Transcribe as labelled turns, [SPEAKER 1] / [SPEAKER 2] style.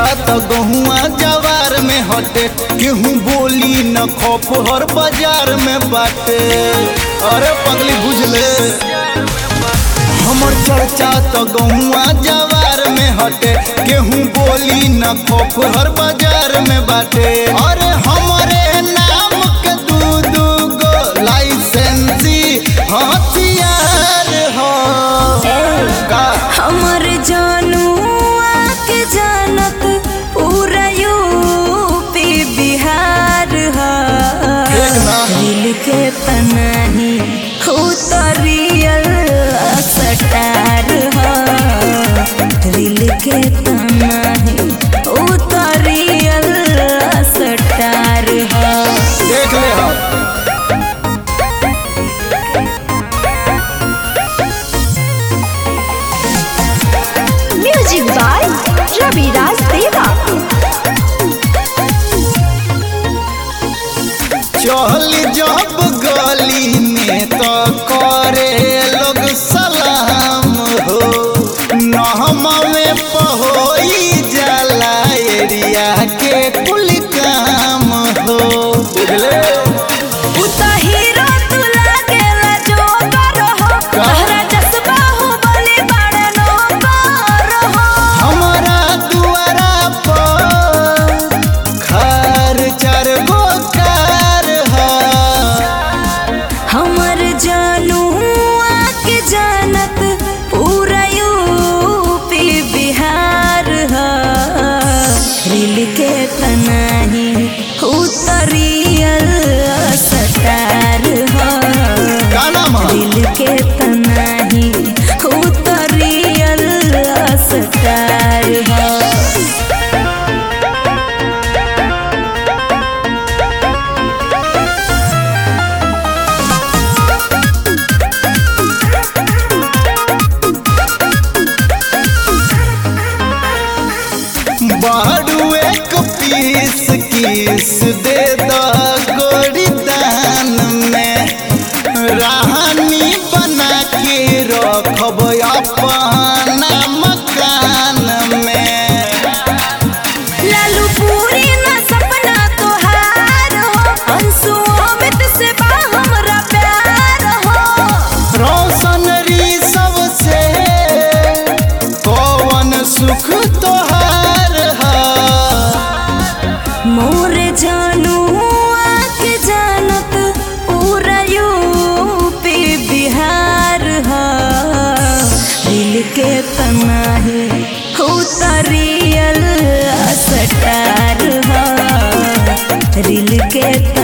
[SPEAKER 1] त गहुआ जवार में हटे केहू बोली न खौफ हर बाजार में बाटे अरे पगली बुझले हमर चर्चा त गहुआ जवार में हटे केहू बोली न खौफ हर बाजार में बाटे अरे हमरे नाम के दू दू गो लाइसेंसी हथियार हो का
[SPEAKER 2] हमर जानू आके जानत पूरा यूपी बिहार ह
[SPEAKER 1] एक ना।
[SPEAKER 2] दिल के पनाही हो तो रियल सटार ह दिल के पनाही हो तो रियल सटार ह
[SPEAKER 1] देख ले हम
[SPEAKER 2] म्यूजिक बाय रविराज देवा
[SPEAKER 1] चल जब गली में तो करे लोग सलाम हो नहमा में पहोई जाला एरिया के कुल काम हो बुझले
[SPEAKER 2] उता हीरो तू लागेला जोकर हो तोहरा जज्बा हो बने बड़े नौकर हो
[SPEAKER 1] हमारा दुआरा पर खर चार गो कार है
[SPEAKER 2] हमर जानू आके जानत पूरा यूपी बिहार ह दिल के तनाही उतरियल सटार ह
[SPEAKER 1] का नाम है
[SPEAKER 2] दिल के तनाही उतरियल सटार ह
[SPEAKER 1] बारू एक पीस किस दे द गोरी दान में रानी बना के रखब अपना मकान में
[SPEAKER 2] लालू पूरी ना सपना तोहार हो अंशु अमित से बा हमरा प्यार हो
[SPEAKER 1] रोशन री सबसे कौन सुख तोहार है
[SPEAKER 2] मोर जानू आके जानत पूरा यूपी बिहार ह दिल के तनाही उतरियल सटार ह दिल के